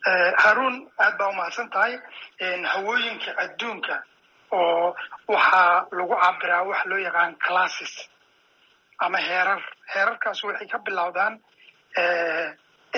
haruun aad baa umahadsan tahay hawooyinka adduunka oo waxaa lagu cabiraa waxa loo yaqaan classes ama heerar heerarkaas waxay ka bilowdaan a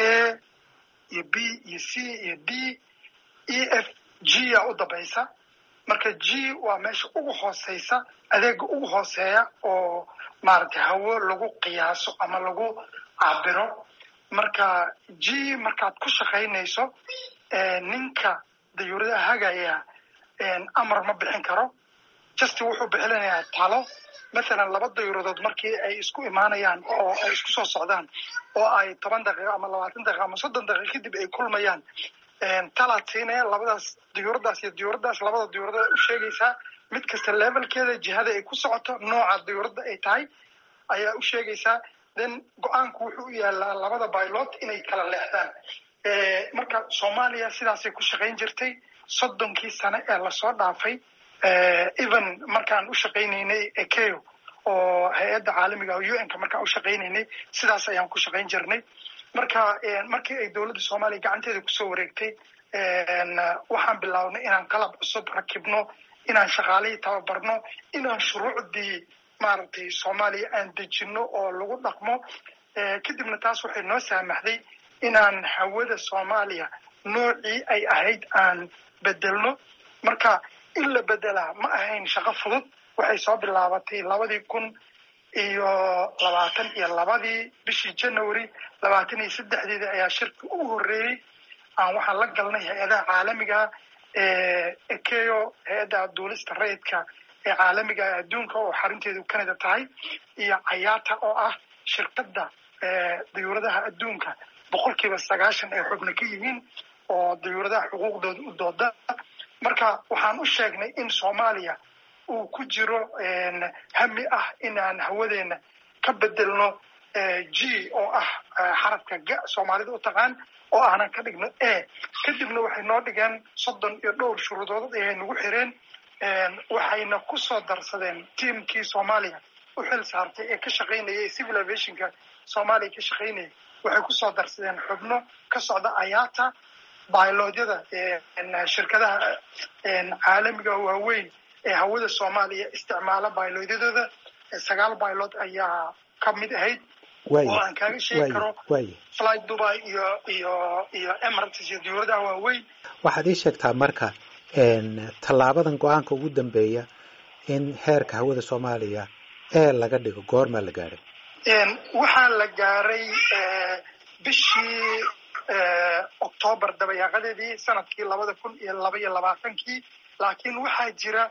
iyo b iyo c iyo d e f g a u dambaysa marka g waa meesha ugu hooseysa adeega ugu hooseeya oo maaragtay hawo lagu qiyaaso ama lagu cabiro marka g markaad ku shaqaynayso ninka dayuuradaha hagaya amar ma bixin karo justi wuxuu bixinayaa talo mathalan laba dayuuradood markii ay isku imaanayaan oo ay isku soo socdaan oo ay toban daqiiqo ama labaatan daqiiqo ama soddon daqiiqo kadib ay kulmayaan talaad siinaya labadaas diyuuradaas iyo diyuuradaas labada diyuuradood u sheegaysaa mid kasta levelkeeda jihada ay ku socoto nooca diyuuradda ay tahay ayaa u sheegaysaa then go-aanku wuxuu u yaalaa labada baylot inay kala leexdaan marka soomaaliya sidaasay ku shaqayn jirtay soddonkii sane ee lasoo dhaafay even markaan u shaqaynaynay ekeo oo hay-adda caalamiga o u n ka markaan u shaqaynaynay sidaas ayaan ku shaqayn jirnay marka markii ay dowladda soomaaliya gacanteeda kusoo wareegtay waxaan bilownay inaan qalab cusub rakibno inaan shaqaalihii tababarno inaan shuruucdii maaragtay soomaaliya aan dejino oo lagu dhaqmo kadibna taas waxay noo saamaxday inaan hawada soomaaliya noocii ay ahayd aan bedelno marka in la bedelaa ma ahayn shaqo fudud waxay soo bilaabatay labadii kun iyo labaatan iyo labadii bishii january labaatan iyo saddexdeedii ayaa shirki ugu horreeyey aan waxaan la galnay hay-adaha caalamiga ekeo hay-adda duulista rayidka ee caalamiga ee adduunka oo xarunteedu canada tahay iyo cayata oo ah shirkadda dayuuradaha adduunka boqolkiiba sagaashan ay xubno ka yihiin oo dayuuradaha xuquuqdooda u dooda marka waxaan u sheegnay in soomaaliya uu ku jiro hami ah inaan hawadeena ka bedelno g oo ah xarafka ga soomaalida u taqaan oo aanan ka dhigno a kadibna waxay noo dhigeen soddon iyo dhowr shuruudood ayay nagu xireen waxayna ku soo darsadeen tiamkii soomaaliya u xil saartay ee ka shaqaynayay civil aviationka soomaaliya ka shaqaynayay waxay ku soo darsadeen xubno ka socda ayata bailodyada shirkadaha caalamiga waaweyn ee hawada soomaaliya isticmaala bailodyadooda sagaal bailod ayaa ka mid ahayd oo aan kaaga sheegi karo fly dubai iyo iyo iyo emirates iyo diyuuradaha waaweyn waxaad ii sheegtaa marka tallaabadan go-aanka ugu dambeeya in heerka hawada soomaaliya ee laga dhigo goormaa la gaadhay waxaa la gaaray bishii octoobar dabayaaqadeedii sanadkii labada kun iyo laba iyo labaatankii laakiin waxaa jira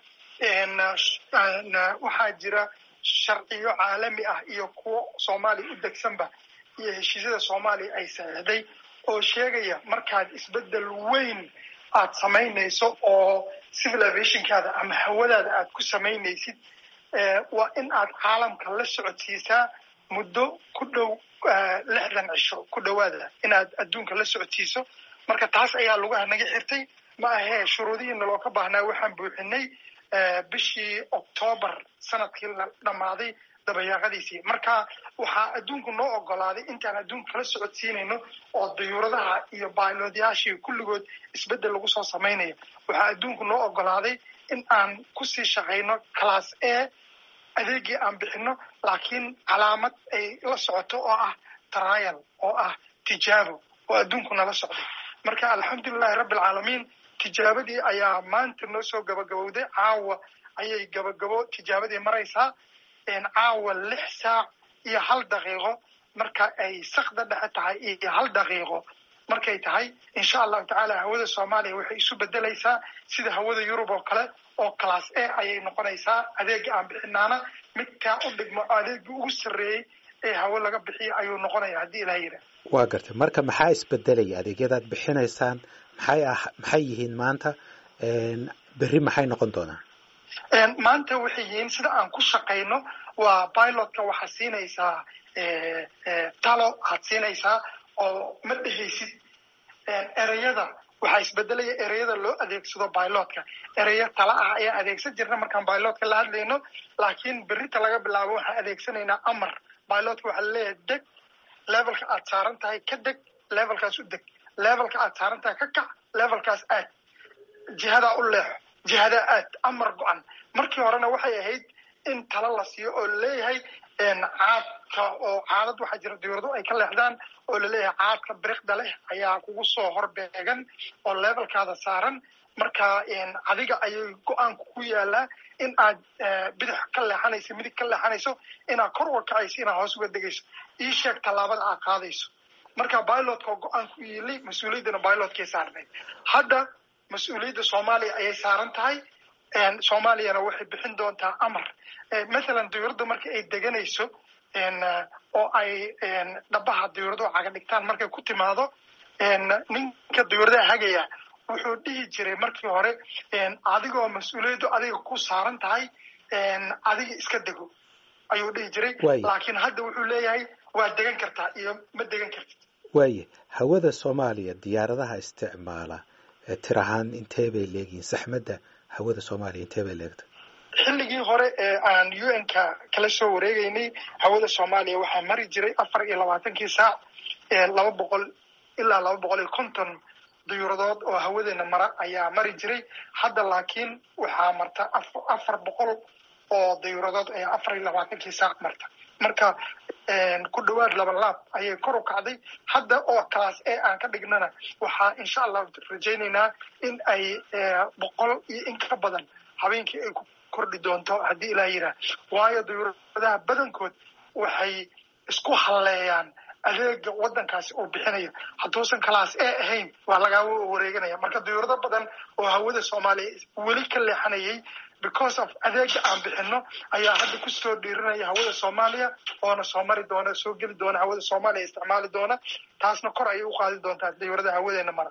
waxaa jira sharciyo caalami ah iyo kuwo soomaaliya u degsanba iyo heshiisyada soomaaliya ay saxiixday oo sheegaya markaad isbedel weyn aad samaynayso oo civil aviationkaada ama hawadaada aad ku samaynaysid waa in aad caalamka la socodsiisaa muddo ku dhow lixdan cisho ku dhowaada inaad adduunka la socodsiiso marka taas ayaa lugaha naga xirtay ma ahee shuruudihiina loo ka baahnaa waxaan buuxinay bishii octoobar sanadkii la dhammaaday dabayaaqadiisii marka waxaa adduunku noo ogolaaday intaan adduunka kala socodsiinayno oo dayuuradaha iyo bailodyaashii kulligood isbeddel lagu soo samaynayo waxaa adduunku noo ogolaaday in aan kusii shaqayno class a adeegii aan bixino laakiin calaamad ay la socoto oo ah trial oo ah tijaabo oo adduunku nala socday marka alxamdulilahi rabbi alcaalamiin tijaabadii ayaa maanta noo soo gabagabowday caawa ayay gabagabo tijaabadii maraysaa caawa lix saac iyo hal daqiiqo marka ay sakda dhexe tahay iyo hal daqiiqo markay tahay insha allahu tacaala hawada soomaaliya waxay isu bedelaysaa sida hawada yurub oo kale oo class a ayay noqonaysaa adeega aan bixinaana midkaa u dhigmo adeegii ugu sarreeyey ee hawo laga bixiyo ayuu noqonaya haddii ilaha yidhah waa gartay marka maxaa isbedelaya adeegyadaad bixinaysaan maxay ah maxay yihiin maanta berri maxay noqon doonaan maanta waxay yihiin sida aan ku shaqayno waa pilotka waxaad siinaysaa talo aad siinaysaa oo ma dhehaysid ereyada waxaa isbedelaya ereyada loo adeegsado pilotka ereyo tala ah ayaan adeegsan jirna markaan pilotka la hadlayno laakiin berita laga bilaabo waxaan adeegsanaynaa amar pilotka waxaa laleeyahay deg levelka aad saaran tahay ka deg levelkaas u deg levelka aad saarantaha ka kac levelkaas aad jihadaa u leexo jihadaa aad amar go-an markii horena waxay ahayd in tala la siiyo oo laleeyahay caadka oo caadad waxaa jira dawlado ay ka leexdaan oo laleeyahay caadka biriqda leh ayaa kugu soo horbeegan oo levelkaada saaran marka adiga ayay go-aanku ku yaalaa in aad bidix ka leexanayso midig ka leexanayso inaad kor uga kacayso inaad hoos uga degayso ii sheeg tallaabada aad qaadayso marka bilotka go-aanku yili mas-uuliyaddana bilotkay saarnayd hadda mas-uuliyadda soomaaliya ayay saaran tahay soomaaliyana waxay bixin doontaa amar mathalan dawladda marka ay deganayso oo ay dhabaha dawlado caga dhigtaan markay ku timaado ninka dawladaha hagaya wuxuu dhihi jiray markii hore adigoo mas-uuliyaddu adiga ku saaran tahay adiga iska dego ayuu dhihi jiray laakiin hadda wuxuu leeyahay waa degan kartaa iyo ma degan kartid waaye hawada soomaaliya diyaaradaha isticmaala tir ahaan intee bay leegihiin saxmadda hawada soomaaliya intee bay leegtay xilligii hore ee aan u n ka kala soo wareegeynay hawada soomaaliya waxaa mari jiray afar iyo labaatankii saac laba boqol ilaa laba boqol iyo konton diyuuradood oo hawadeena mara ayaa mari jiray hadda laakiin waxaa marta afar boqol oo diyuuradood ayaa afar iyo labaatankii saac marta marka ku dhawaad laba laab ayay kor u kacday hadda oo class a aan ka dhignana waxaa insha allah rajaynaynaa in ay boqol iyo in ka badan habeenkii ay ku kordhi doonto haddii ilaa yidhaah waayo diyuuradaha badankood waxay isku halleeyaan adeega waddankaasi uu bixinayo hadduusan class a ahayn waa lagaa wareeganaya marka diyuurado badan oo hawada soomaaliya weli ka leexanayay because of adeega aan bixino ayaa hadda kusoo dhiirinaya hawada soomaaliya oona soo mari doona soo geli doona hawada soomaaliya isticmaali doona taasna kor ayay u qaadi doontaa diyuurada hawadeena mara